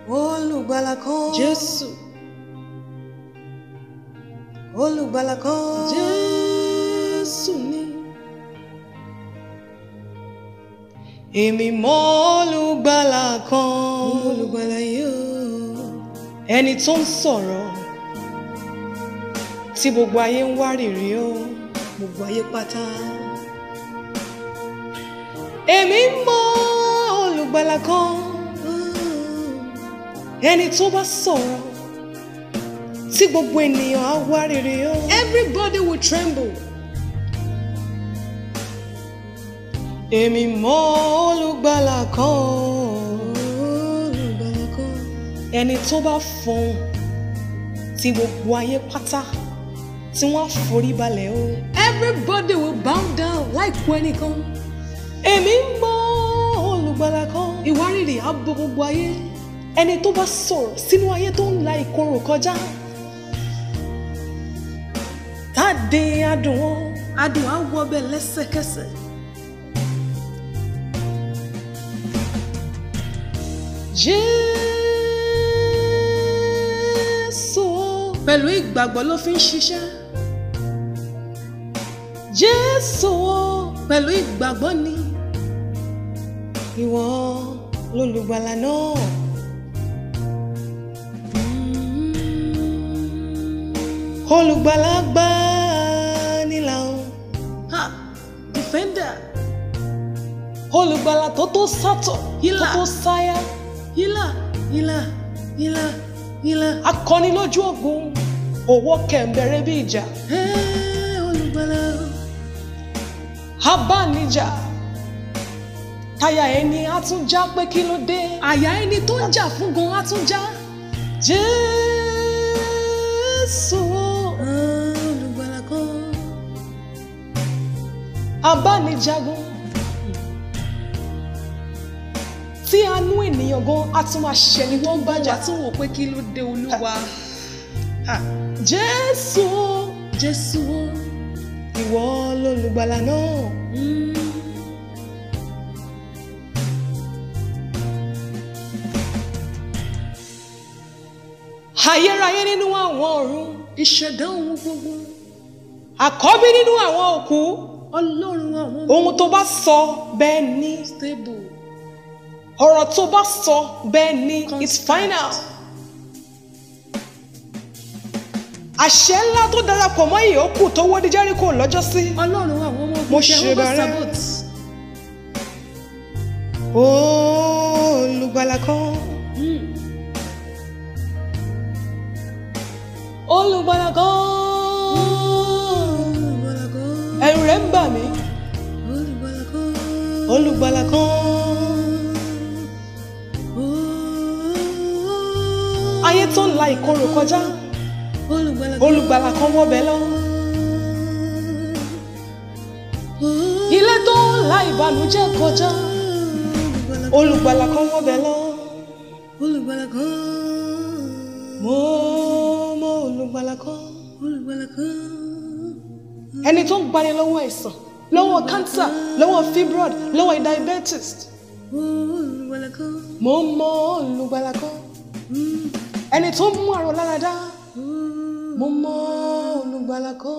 olùgbàlà kan Jésù olùgbàlà kan Jésù ni. èmi mọ olùgbàlà kan Olùgbàlà yóò. ẹni tó ń sọ̀rọ̀ tí gbogbo ayé ń wárìrì o Gbogbo ayé pátá. èmi mọ olùgbàlà kan ẹni tó bá sọ̀rọ̀ tí gbogbo ènìyàn á wárìrì o. Everybody will tremble. èmi mọ olùgbàlà kan Olùgbàlà kan. ẹni tó bá fọhùn tí gbogbo ayé pátá tí wọ́n á forí balẹ̀ o. Everybody will bow down láìkú ẹnìkan. èmi mọ olùgbàlà kan Ìwárìrì á bo gbogbo ayé. ẹni tó bá sọ̀rọ̀ sínú ayé tó ń la ìkorò kọjá. táde adùn wọn Adùn á wọbẹ̀ lẹ́sẹ̀kẹsẹ̀. Jésù o. Pẹ̀lú ìgbàgbọ́ ló fi ń ṣiṣẹ́. Jésù o. Pẹ̀lú ìgbàgbọ́ ni. ìwọ lolùgbàlà náà. olùgbàlà gbà nílà o. Ha! Defender. olùgbàlà tó tó sátọ̀ Hílà. tó tó sáyà. Hílà. Hílà. Hílà. Hílà. akọni lójú ogun òwò kẹ̀mbẹ̀rẹ̀ bí ìjà. Ẹ́ olùgbàlà. abánijà táyà ẹni á tún já pé kí ló dé. Àyà ẹni tó ń jà fún gan á tún já. Jésù o. Olùgbàlà kan. abánijagun tí àánú ènìyàn gan á tún máa ṣẹlẹ̀ wọ́n Bájà gbàjà tún wò pé kí ló dé olúwa. jésù o, Jésù o. ìwọ lolùgbàlà náà Mm. ayérayé nínú àwọn ọ̀run Ìṣẹ̀dá ohun gbogbo. àkọ́bí nínú àwọn òkú Ọlọ́run àwọn ohun tó bá sọ bẹ́ẹ̀ ni stable. ọ̀rọ̀ tó bá sọ bẹ́ẹ̀ ni it's Constant. final àṣẹ ńlá tó darapọ̀ mọ́ ìyókù tó wó di Jẹ́ríkò lọ́jọ́sí Ọlọ́run àwọn ọmọ Mo ogun ṣe Jehovah bẹ̀rẹ̀. Sabbath. olùgbàlà kan Mm. olùgbàlà kan Olùgbàlà kan. ẹ̀rù rẹ̀ ń bà mí Olùgbàlà kan. olùgbàlà kan ayé tó ń la ìkorò kọjá Olùgbàlà kan. olùgbàlà kan wọbẹ̀ lọ ilé tó ń la ìbànújẹ́ kọjá olùgbàlà kan wọbẹ̀ lọ Olùgbàlà kan. mo mọ olùgbàlà kan Olùgbàlà kan. ẹni tó ń gbani lọ́wọ́ àìsàn lọ́wọ́ cancer lọ́wọ́ fibroid lọ́wọ́ diabetes Olùgbàlà kan. mo mọ olùgbàlà kan ẹni tó ń mú àrùn lára dá mo mọ olùgbàlà kan.